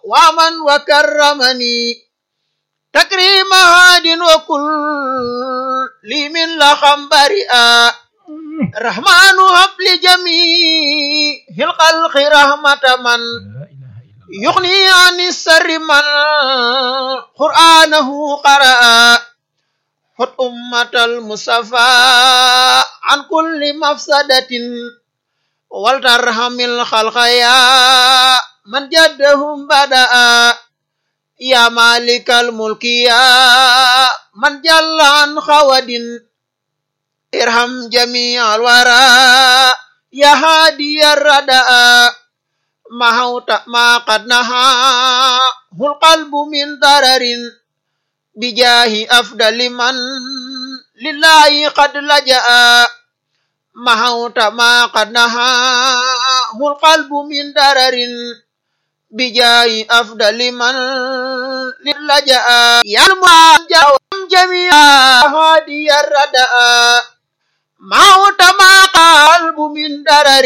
ومن وكرمني تكريم هاد وكل لي من لخم برئا رحمن هب لجميع الخلق رحمة من يغني عن السر من قرآنه قرأ خذ أمة المصطفى عن كل مفسدة ولترحم الخلق يا من جدهم بدأ يا مالك الملك يا من جل عن خود ارحم جميع الورى يا هادي الردى ما هوت ما قد نهاه القلب من ضرر بجاه أفضل من لله قد لجأ ما هوت ما قد نهاه القلب من ضرر بجاه أفضل من للجأ يا المعجم جميع هادي الردى ما هوت ما قلب من ضرر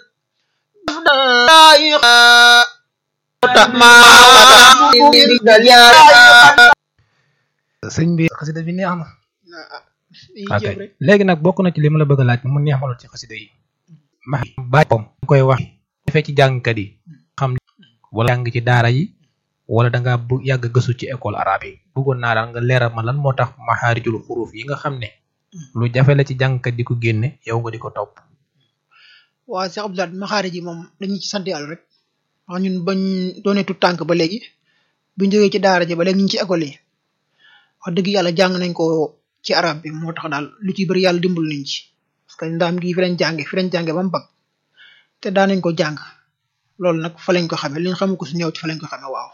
sëñ bi xasida bi neex na ok léegi nag bokk na ci li ma la bëgg a laaj mu neex ma lool ci xasida yi ma bàyyi pom koy wax defee ci jàngkat yi xam wala jàng ci daara yi wala da nga bu yàgg gëstu ci école arabe yi bëggoon naa daal nga leeral ma lan moo tax maxaarijul xuruuf yi nga xam ne lu jafe la ci jàngkat di ko génne yow nga di ko topp waa Cheikh Abdoulaye maxaari ji moom dañu ci sant yàlla rek wax ñun bañ doonee tu tànk ba léegi buñ jógee ci daara ji ba léegi ñu ngi ci école yi wax dëgg yàlla jàng nañ ko ci arab bi moo tax daal lu ci bëri yàlla dimbal nañ ci parce que ndaam gi fi lañ jànge fi lañ jànge ba mu bag te daan nañ ko jàng loolu nag fa lañ ko xamee li ñu xamu ko su néew ci fa lañ ko xamee waaw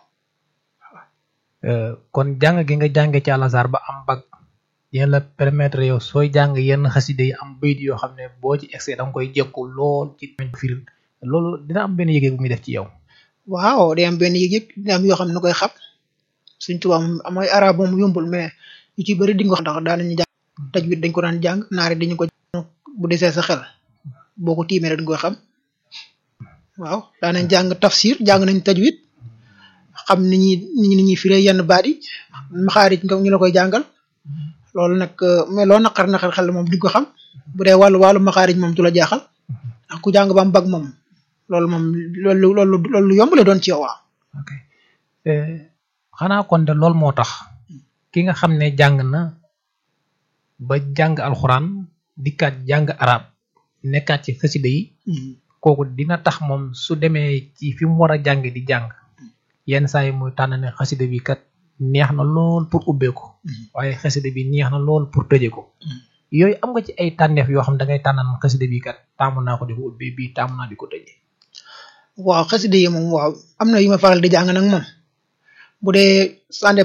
kon jàng gi nga jànge ci àlasar ba am bag yéen la permettre yow sooy jàng yenn xaside yi am bayit yoo xam ne boo ci excès da nga koy jekku lool ci firil loolu dina am benn yëge bu muy def ci yow waaw day am benn yëg-yëg dina am yoo xam ne na koy xam suñ tubaab moom amay arab moom yombul mais yu ci bëri di nga ko ndax daan nañu jàng tajwid dañ ko daan jàng naari dañu ko bu desee sa xel boo ko tiimee rek dañ koy xam waaw daan nañ jàng tafsir jàng nañ tajwid xam ni ñuy ni ñuy firee yenn baat yi maxaarij nga ñu la koy jàngal loolu nag mais loo naqar naqar xel moom di ko xam bu dee wàllu wàllu maxaarij moom du la jaaxal ndax ku jàng ba am bag moom loolu moom loolu loolu loolu yomb la doon ci yow waaw. ok xanaa kon de loolu moo tax ki nga xam ne jàng na ba jàng alxuraan dikkaat jàng arab nekkaat ci xasida yi kooku dina tax moom su demee ci fi mu war a jàng di jàng yenn saa yi muy tànn ne xasida bi kat neex na lool pour ubbee ko waaye xasida bi neex na lool pour tëje ko yooyu am nga ci ay tànneef yoo xam da ngay tànnaan xasida bi kat taamu naa ko di ko ubbee bii taamu naa di ko tëje waaw xasida yi moom waaw am na yu ma faral di jàng nag moom bu dee